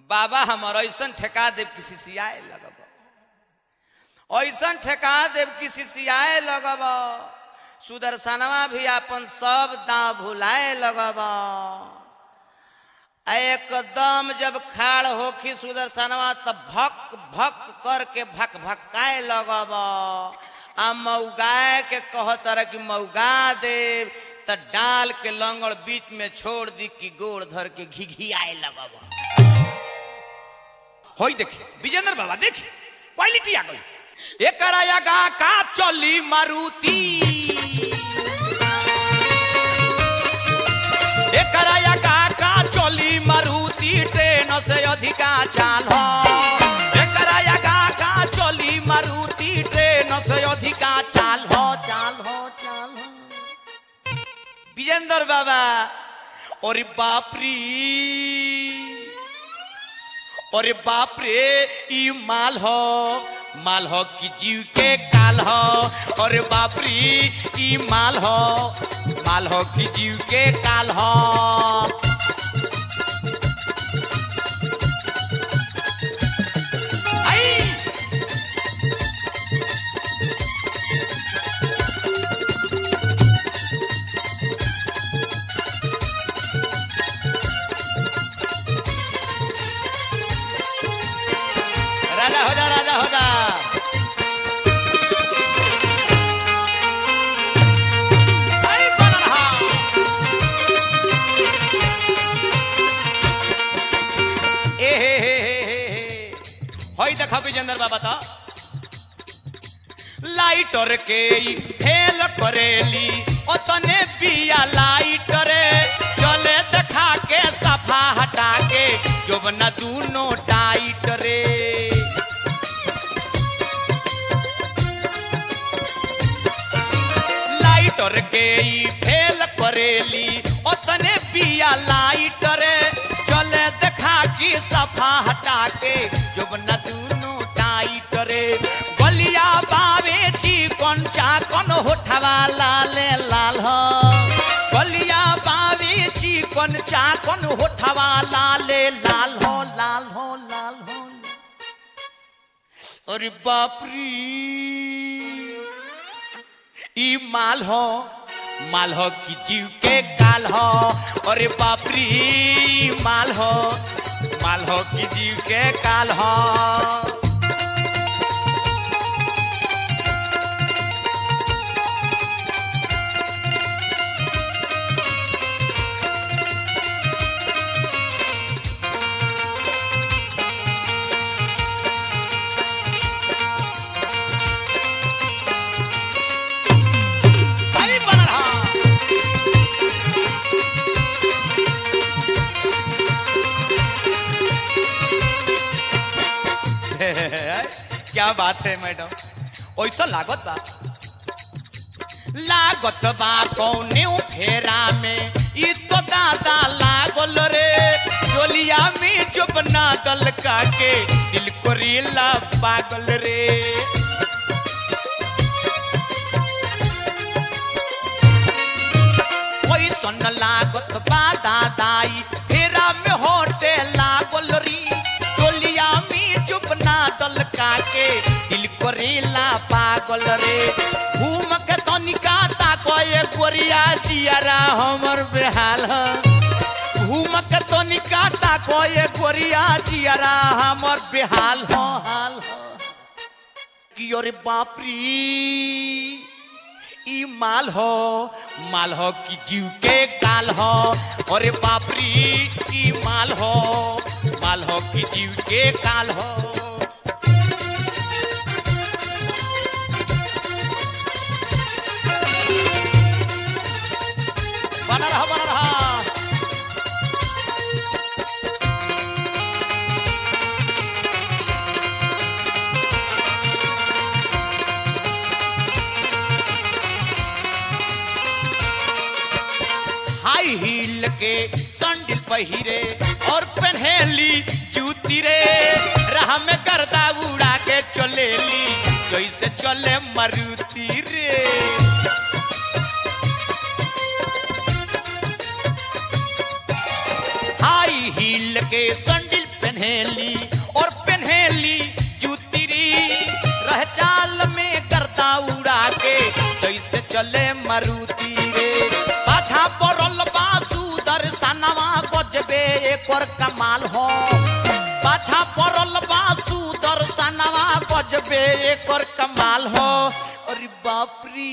बाबा हमर ऐसन ठेका देव किसी सियाए लगब ऐसन ठेका देव किसी सियाए लगब सुदर्शनवा भी अपन सब दांव भुलाए लगब एकदम जब खाड़ होखी सुदर्शनवा तब भक भक करके भक भकाए लगब आ मऊगाए के कहत रह कि मऊगा देव त डाल के लंगड़ बीच में छोड़ दी कि गोड़ धर के घिघियाए लगब होई देखी विजेंद्र बाबा देखी क्वालिटी आ गई एकरा यगा का चली मारुति एकरा यगा का चली मारुति ट्रेन से अधिका चाल हो एकरा यगा का चली मारुति ट्रेन से अधिका चाल हो चाल हो चाल हो विजेंद्र बाबा और बाप रे अरे बाप रे ई माल हो माल हो कि जीव के काल हो अरे बाप रे ई माल हो माल हो कि जीव के काल हो आई राजा हो जा राजा हो जा आई बना रहा। ए हे हे हे हे हे। होई देखा विजेंद्र बाबा तो लाइटर के ई फेल करेली ओतने पिया लाइटरे चले देखा के सफा हटा के जोबना दूनो टाइट रे लाइटर के ई फेल करेली ओतने पिया लाइटरे चले देखा की सफा हटा के जोबना दूनो टाइट रे गलिया बावे चिकन चाकन होठवा लाले लाल हो गलिया बावे चिकन चाकन होठवा लाले लाल हो लाल हो लाल हो अरे बाप रे ई माल हो माल हो कि जीव के काल हो अरे बाप रे ई माल हो माल हो कि जीव के काल हो आई बन रहा क्या बात है मैडम ऐसा लागत बा लागत बा कौने फेरा में ई तो दादा लागल रे चोलिया में जो बना दल का के दिल को रीला पागल रे कोई सन लागत बा दादाई फेरा में होटे लागल री टोलिया में चुप ना दल काके दिल करेला पागल रे घूम के तनिका ताको ये गोरिया जियारा हमर बेहाल ह घूम के तनिका ताको ये गोरिया जियारा हमर बेहाल हो हाल हो कि अरे बाप रे ई माल हो माल हो कि जीव के काल हो अरे बाप रे ई माल हो माल हो कि जीव के काल हो बना रहा बना रहा हाई हील के संडिल पहिरे और पहनेली जूती रे राह में गर्दा उड़ा के चलेली जैसे चले मारुति रे हाई हील के संडिल पहने पहनेली और पहनेली जूतिरी रह चाल में गर्दा उड़ा के जैसे चले मारुति रे पाछा पड़ल बासु दर्शनवा गजबे एक और कमाल हो पाछा पड़ल बासु दर्शनवा गजबे एक और कमाल हो अरे बाप रे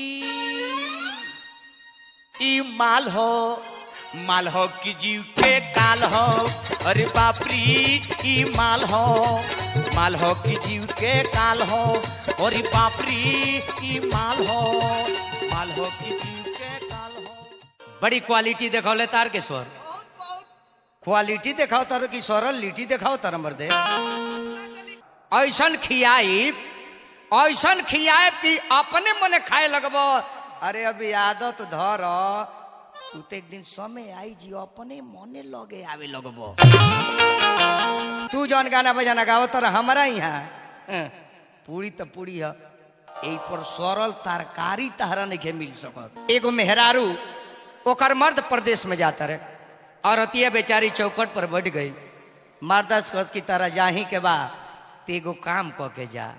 ई माल हो माल हो कि जीव के काल हो अरे बाप रे ई माल हो माल हो कि जीव के काल हो अरे बाप रे ई माल हो माल हो कि जीव के काल हो बड़ी क्वालिटी देखौले तार के स्वर क्वालिटी देखाओ तार की स्वर लिटी देखाओ तार मर्दे ऐसन खियाई ऐसन खियाए कि अपने मने खाए लगबो अरे अभी आदत धर तू तो एक दिन समय आई जी अपने मने लगे आवे लगबो तू जौन गाना बजाना गाओ तर हमारा यहाँ हं, पूरी तो पूरी है एक पर सरल तरकारी तहरा नहीं मिल सकत एगो मेहरारू ओकर मर्द प्रदेश में जाता रहे औरतिया बेचारी चौकट पर बैठ गई मर्दस कस की तरह जाही के बा ते एगो काम क के जा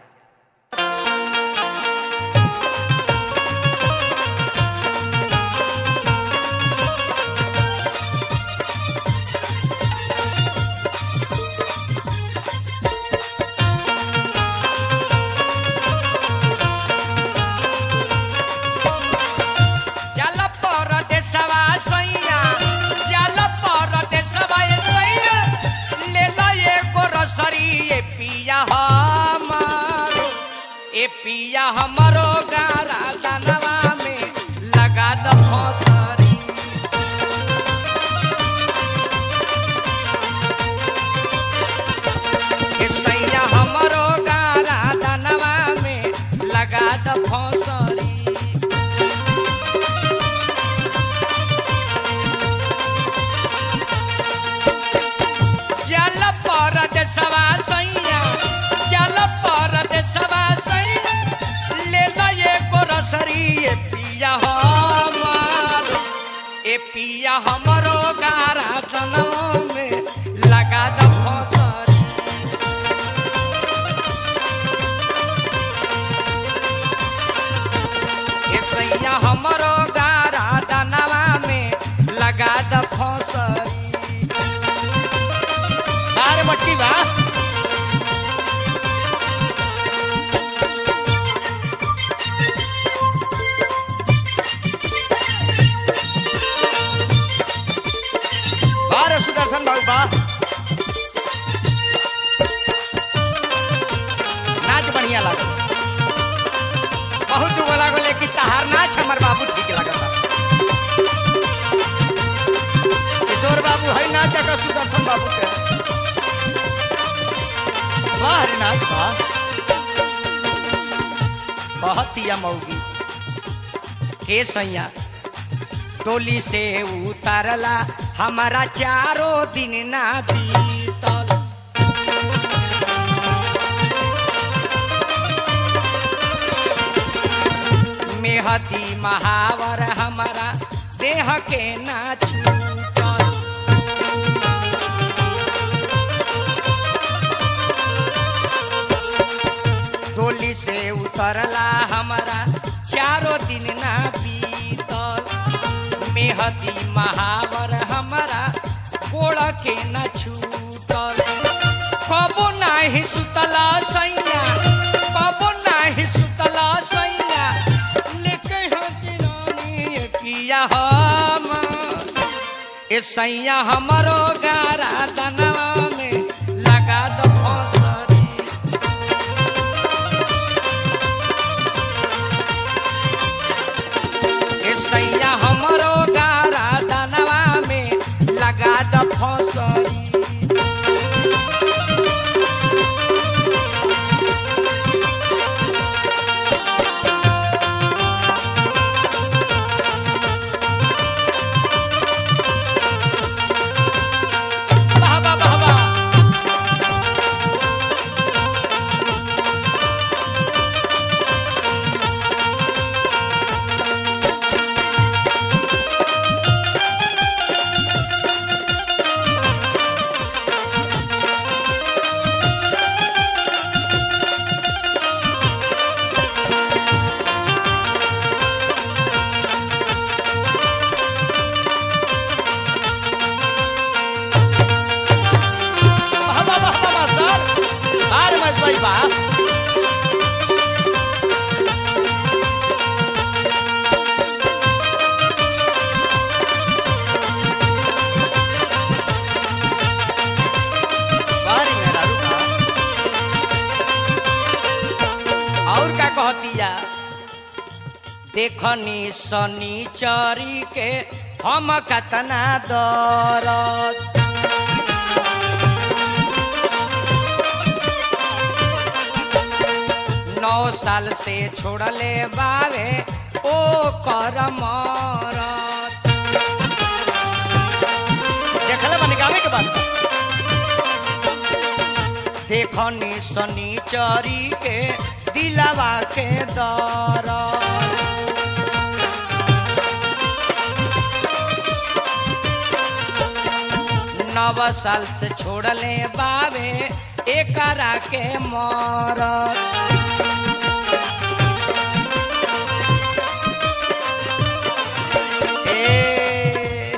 चल परदेसवा सैया चल परदेसवा ए सैया ले लो एगो रसरी ए पिया हमारो ए पिया हमरो गारा दानवा में लगा द फसरी ए सैया हमरो गारा दानवा में लगा द फसरी जल परद सवा सैया जल परद सवा सैया ले लो ये रसरी ए पिया हमार ए पिया हमरो गारा जनवा में लगा द फसरी ए सैया हमरो गारा दनवा में लगा द फसरी अरे मट्टी बा अरे सुदर्शन बाबू बा नाच बढ़िया लागल बहुत दुगो लागल लेकिन तहार नाच हमर बाबू ठीक लागल किशोर बाबू है नाच का सुदर्शन बाबू के वाह रे नाच वाह बहुत ही मौगी के सैया टोली से उतारला हमारा चारों दिन ना बीतल मेहदी महावर हमारा देह के ना छूटल टोली से उतरला हमारा चारों दिन ना बीतल मेहदी महावर हमारा गोड़ के न छूटल कबो नाही सुतला सैया कबो नाही सुतला सैया लेके हाथी रानी किया हम ए सैया हमरो गारा दनवा में लगा दो फसरी ए सैया हमरो गारा दनवा में लगा द फसरी वाह वाह वाह वाह देखनी शनिचरी के हम कतना दरद नौ साल से छोड़ले बावे ओ कर मरत देखले बनी गावे के बात देखनी शनिचरी के दिलावा के दरद नव साल से छोड़ले बावे एकरा के मरत ए,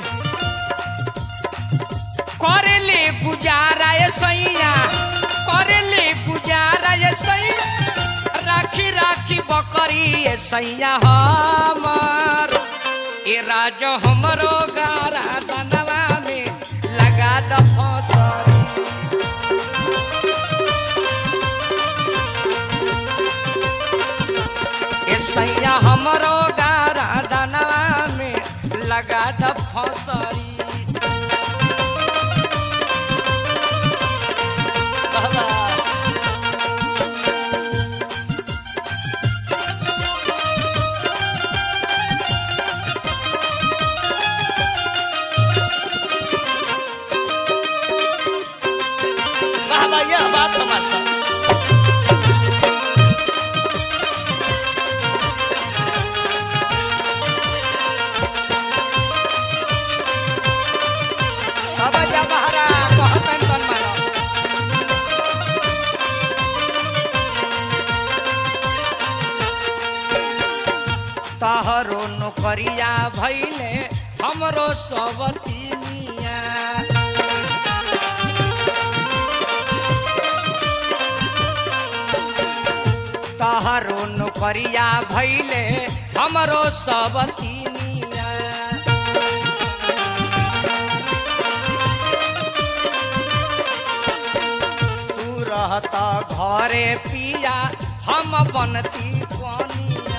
करेले गुजारा ये सैया करेले गुजारा ये सैया राखी राखी बकरी ये सैया हमर ए राज हमरो गारा दनवा में लगा द फसरी ए सैया हमरो गारा दनवा में लगा द फसरी बाबा बाबा यह बात समझता बाबा जा बहरा कहतन तन मानो तहरो नौकरिया भैले हमरो सब तिनिया तहरो नौकरिया भैले हमरो सब तिनिया तू रहता घरे पिया हम बनती कोनिया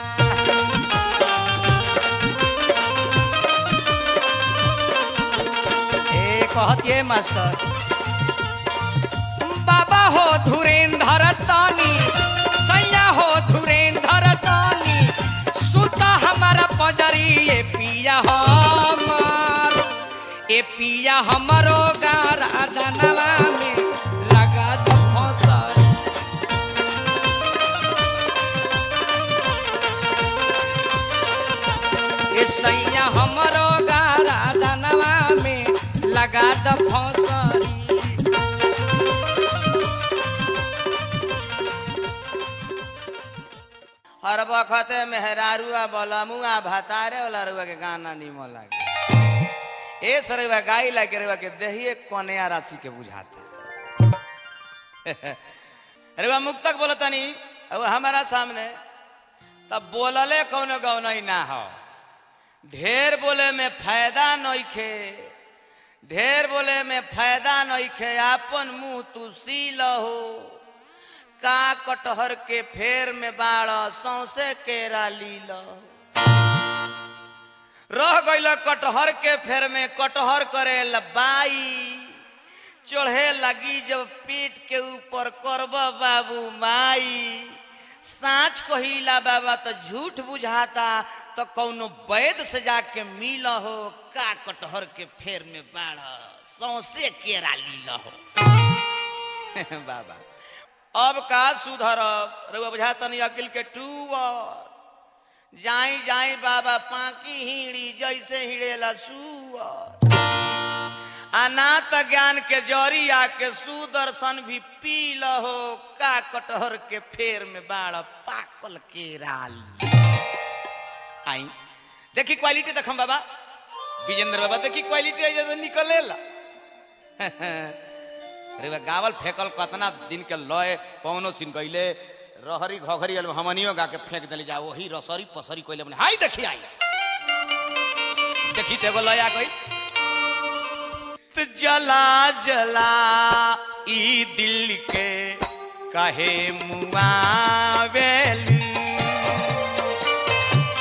ए कहतिए मास्टर बाबा हो धुरेंधर तानी सैया हो धुरेंधर तानी सुता हमारा पजरी ए पिया हमार ए पिया हमरो गारा दनवा में लगा दो फसर ए सैया हमरो गारा दनवा में लगा दो फसरी हर वक्त मेहरारुआ बलमुआ भतारे वाला रुआ के गाना निमन लागे ए सरुआ गाई लागे रुआ के देहिए कन्या राशि के बुझाता रुआ मुक्तक बोलतनी अब हमारा सामने तब बोलले कौनो गौनई ना हो ढेर बोले में फायदा नइखे ढेर बोले में फायदा नइखे आपन मुंह तू सी लहो का कटहर के फेर में बाड़ सौसे केरा लील रह गईल कटहर के फेर में कटहर करे बाई चढ़े लगी जब पीठ के ऊपर करब बाबू माई साँच कहिला बाबा तो झूठ बुझाता तो कौनो वैद से जाके मिल हो का कटहर के फेर में बाढ़ सौसे केरा लील हो बाबा अब का सुधरब रउआ बुझा तनी अकिल के टूअर जाई जाई बाबा पाकी हिड़ी जैसे हिड़ेला सुअर अनाथ ज्ञान के जरी आके सुदर्शन भी पी लहो का कटहर के फेर में बाड़ पाकल के राल आई देखी क्वालिटी देखम बाबा विजेंद्र बाबा देखी क्वालिटी ऐसे निकलेला अरे बा गावल फेंकल कतना दिन के लय पवनो सिन गईले रहरी घघरी अल हमनियो गा के फेंक देली जा वही रसरी पसरी कइले मने हाय देखी आई देखी तेगो लय आ गई त जला जला ई दिल के कहे मुआवेली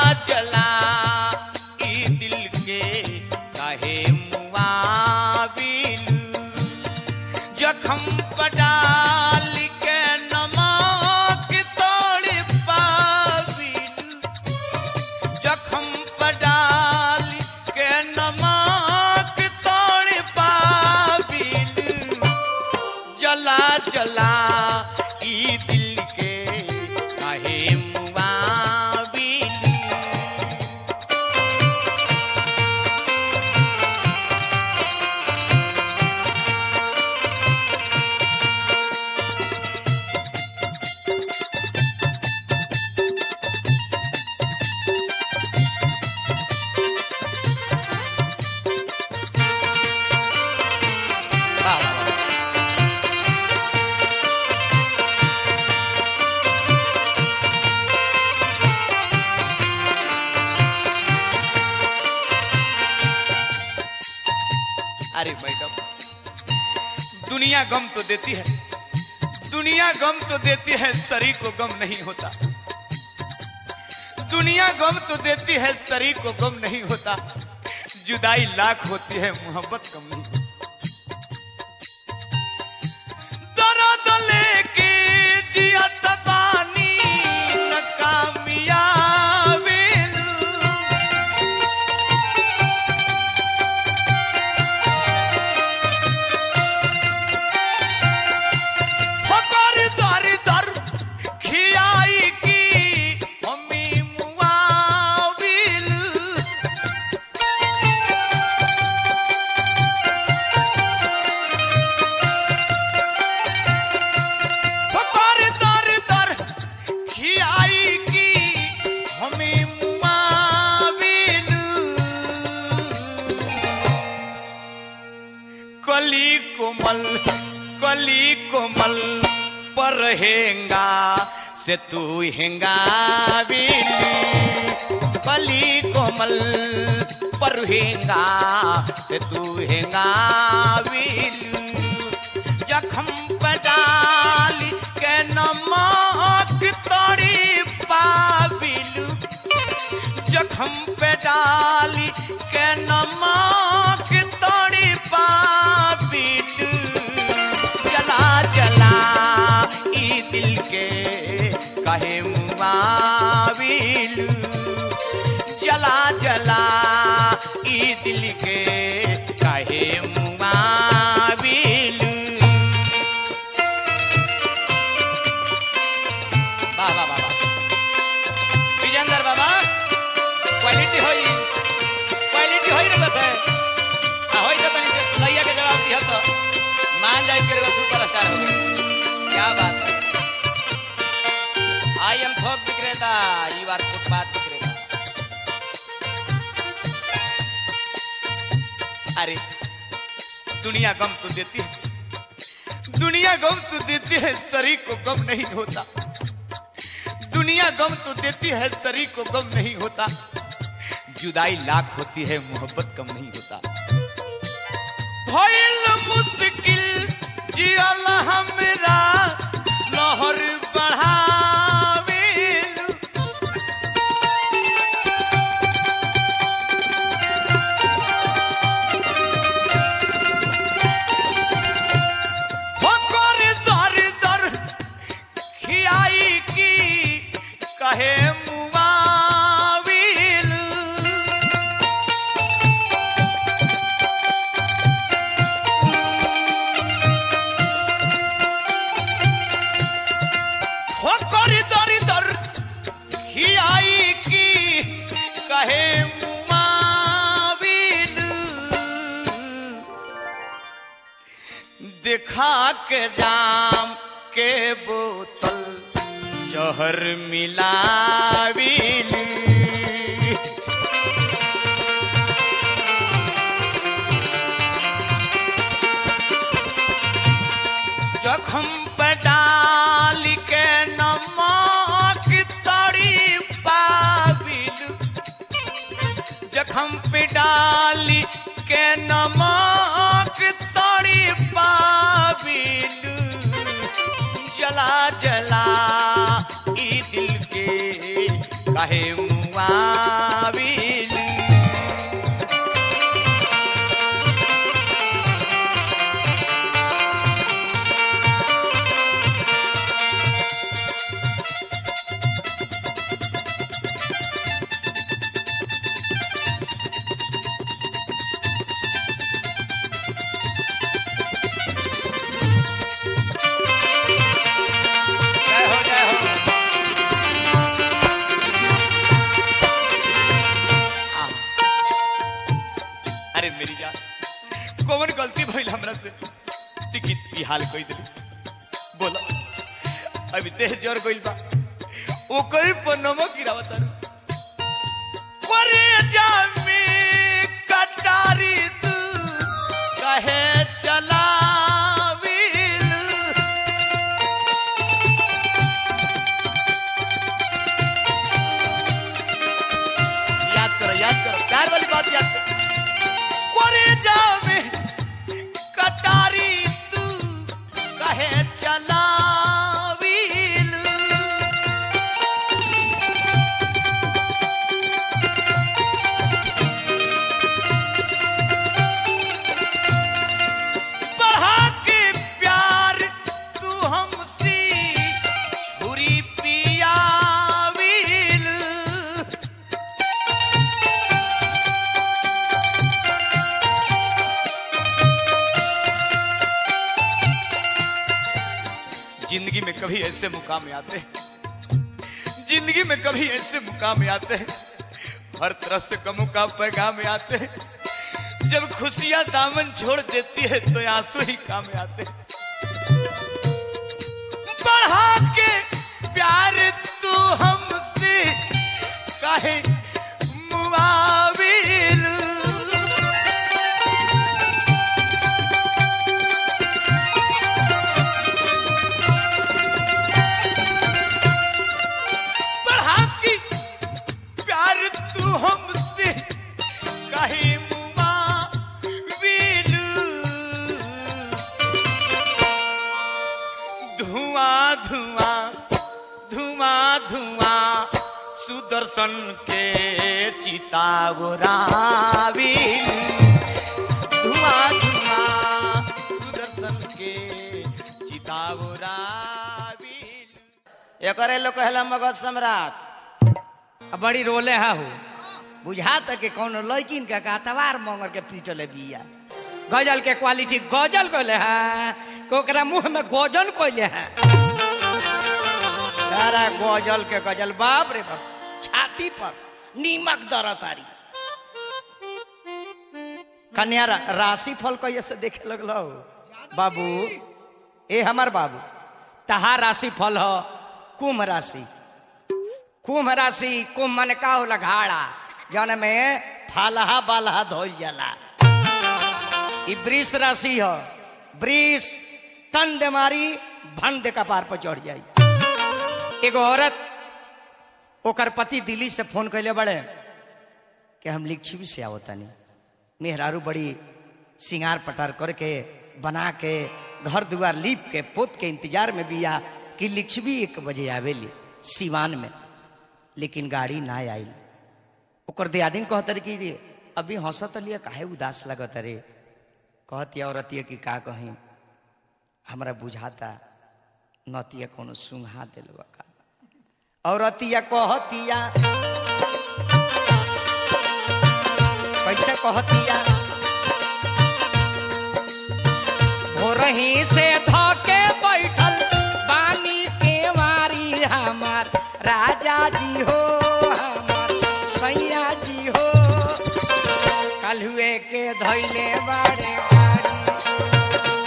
जला ई दिल के काहे मुआविल जखम पडाल के नमक तोड़ पाविल जखम पडाल के नमक तोड़ पाविल जला जला ई दिल के काहे मुआविल अरे मैडम दुनिया गम तो देती है दुनिया गम तो देती है शरीर को गम नहीं होता दुनिया गम तो देती है शरीर को गम नहीं होता जुदाई लाख होती है मोहब्बत कम नहीं दर्द लेके जियत बानी नकामियाबिल फकर दर दर खियाई की हमी मुआविल फकर दर दर खियाई की हमी मुआविल कली कोमल कली कोमल पर हेंगा से तू हेंगा कली कोमल पर हेंगा से तू हेंगा जखम पडाल के नमक तोड़ी पाबिलू जखम पे डाली के नमक तोड़ी पाबिल जला जला ई दिल के कहे मुआविल जला जला ई दिल के कहे मुआविल वाह वाह वाह वाह विजेंद्र बाबा क्वालिटी होई क्वालिटी होई रे बता आ होई तो तनी से लइया के जवाब दिया तो मान जाए के रे सुपरस्टार हो गए क्या बात है आई एम थोक विक्रेता यू आर फुटपाथ विक्रेता अरे दुनिया गम तो देती है दुनिया गम तो देती है शरीर को गम नहीं होता दुनिया गम तो देती है शरीर को गम नहीं होता जुदाई लाख होती है मोहब्बत कम नहीं होता भइल मुश्किल जियल हमरा लहर बढ़ावे होकर दर दर खियाई की कहे मुआविल होकर दर दर खियाई की कहे मुआविल दिखा के जाम के बोतल जहर मिलाविल जखम पे डाल के नमक तड़ी पाबिल जखम पे डाली के नमक तड़ी पाबिल जला जला ई दिल के कहे मुआ मुआविल जय हो जय हो आह। अरे मेरी जान कौन गलती भइल हमरा से टिकट की हाल कोई दिली बोला अभी देह जोर गइल बा ओ कोई पनमा गिरावा तारू करे जामे कटारी तू कहे चलाविल याद करो याद करो प्यार वाली बात याद करो करे जावे कटारी तू कहे चलावील बढ़ा के प्यार तू हमसे छुरी पियावील जिंदगी में कभी ऐसे मुकाम आते हैं जिंदगी में कभी ऐसे मुकाम आते हैं हर तरह से कमों का पैगाम आते हैं जब खुशियां दामन छोड़ देती है तो आंसू ही काम आते हैं बढ़ा के प्यार तू हमसे काहे मुआविल बढ़ा के प्यार तू हमसे काहे मुआविल धुआं धुआं धुआं धुआं सुदर्शन के चितावरावी धुआं धुआं सुदर्शन के चितावरावी एकरे लोग कहला मगध सम्राट अब बड़ी रोले हा हो बुझा तक के कौन लड़किन के का तवार मंगर के पीटले बिया गजल के क्वालिटी गजल कहले हैं ओकरा मुंह में गजल कहले हैं सारा गजल के गजल बाप रे बाप छाती पर नीमक दर तारी कन्या रा, राशि फल कैसे से देखे लगलो बाबू ए हमार बाबू तहार राशि फल हो कुंभ राशि कुंभ राशि कुंभ मन का होला घाड़ा जौन में फालहा बालहा धोल जाला ई वृष राशि ह वृष तन दे मारी भन दे कपार पर चढ़ जाई एगो औरत ओकर पति दिल्ली से फोन कैले बड़े कि हम लिच्छवी से आवतानी मेहरारू बड़ी सिंगार पटार करके बना के घर दुआर लीप के पोत के इंतजार में बिया कि लिच्छवी एक बजे आवेली सिवान में लेकिन गाड़ी ना आइल ओकर दियादिन कहत रे कि अभी हंसत लिया काहे उदास लगत रे कहतिया औरतिया कि का कहीं हमरा बुझाता नतिया कोनो सुंघा दिलवा का औरतिया कहतिया कैसे कहतिया भोरही से धके बैठल बानी के मारी हमार राजा जी हो हमार सैया जी हो कलहुए के धैले बाड़े गाड़ी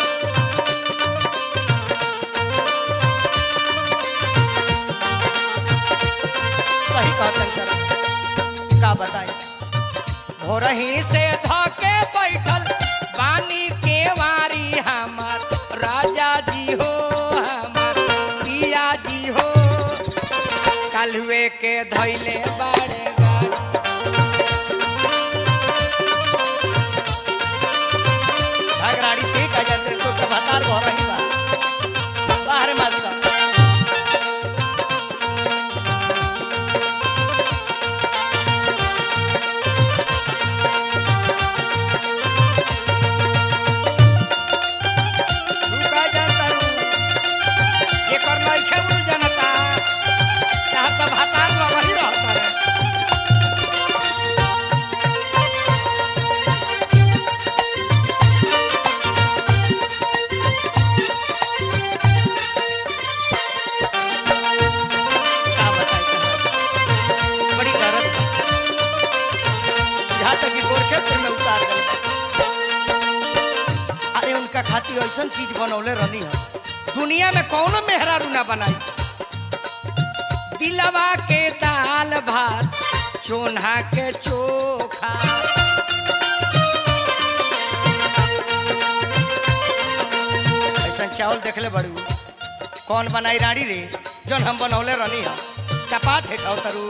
सही कहतन सरस का बताई भोरही से धके बैठल बानी के वारी हमार राजा जी हो हमार पिया जी हो कलुए के धैले बाड़े गाड़ी झगड़ाड़ी ठीक है जल्दी तो कभातार भोरही बा बाहर मत सब खातिर ऐसा चीज बनौले रहनी है दुनिया में कौनो मेहरारू ना बनाई दिलवा के दाल भात चोन्हा के चोखा ऐसा चावल देखले बड़ू कौन बनाई रानी रे जौन हम बनौले रहनी है चपाट है तरू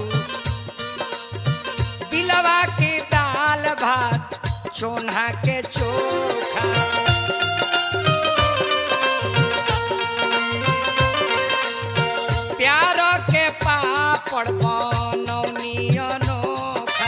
दिलवा के दाल भात चोन्हा के चोखा प्यार के पापड़ बनौनी अनोखा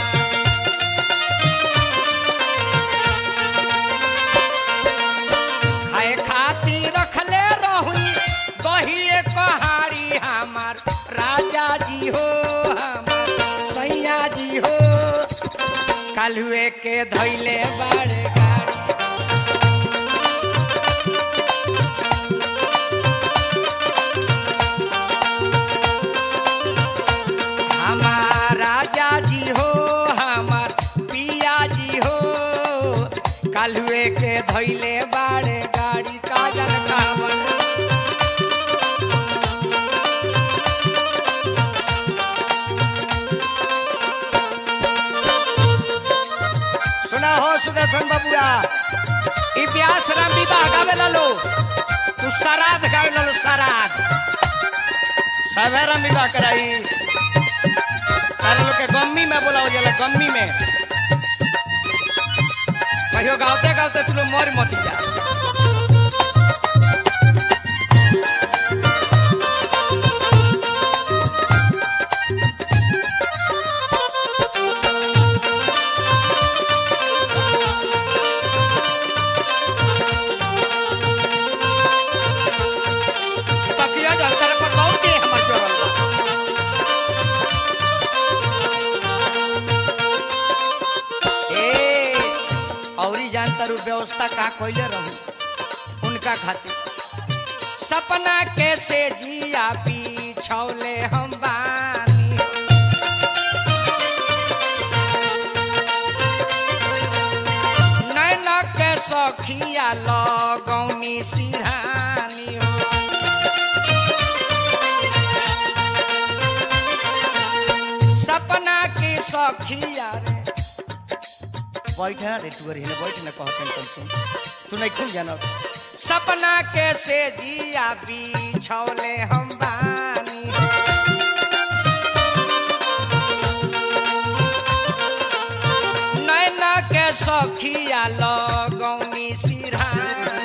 खाए खातिर रखले रहुई दही कहारी हमार राजा जी हो हमार सैया जी हो कालुए के धैले बाड़े गाड़ी हमार राजा जी हो हमार पिया जी हो कालुए के धैले बाड़े गाड़ी काजल कामन सुना हो सुदर्शन बबुआ इतिहास राम विवाह गावे लो तू सराध गावे लो सराध सभे राम विवाह कराई तारे लोग के गम्मी में बोलाओ जाला गम्मी में कहियो गावते गावते तू लोग मर मत जा तकिया जल कर पर बहुत के हमर जोरल बा ए औरी जानता रू व्यवस्था का कोइले रहू उनका खातिर सपना कैसे जिया बिछौले हम बानी नैन के सखिया लगौनी सिरहानी हो सपना की सखिया रे बैठ ना रे तू अरे हिने बैठ ना कहत तन सुन तू नहीं खूब जानो सपना के से जिया बिछौले हम बानी नैना के सखिया लगौनी सिरहानी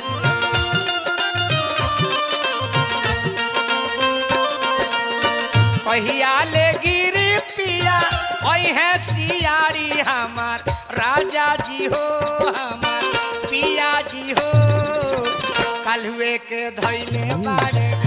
कहिया ले गिरी पिया है सियारी हमार राजा जी हो हमार पिया जी हो कल हुए के धैले बाड़े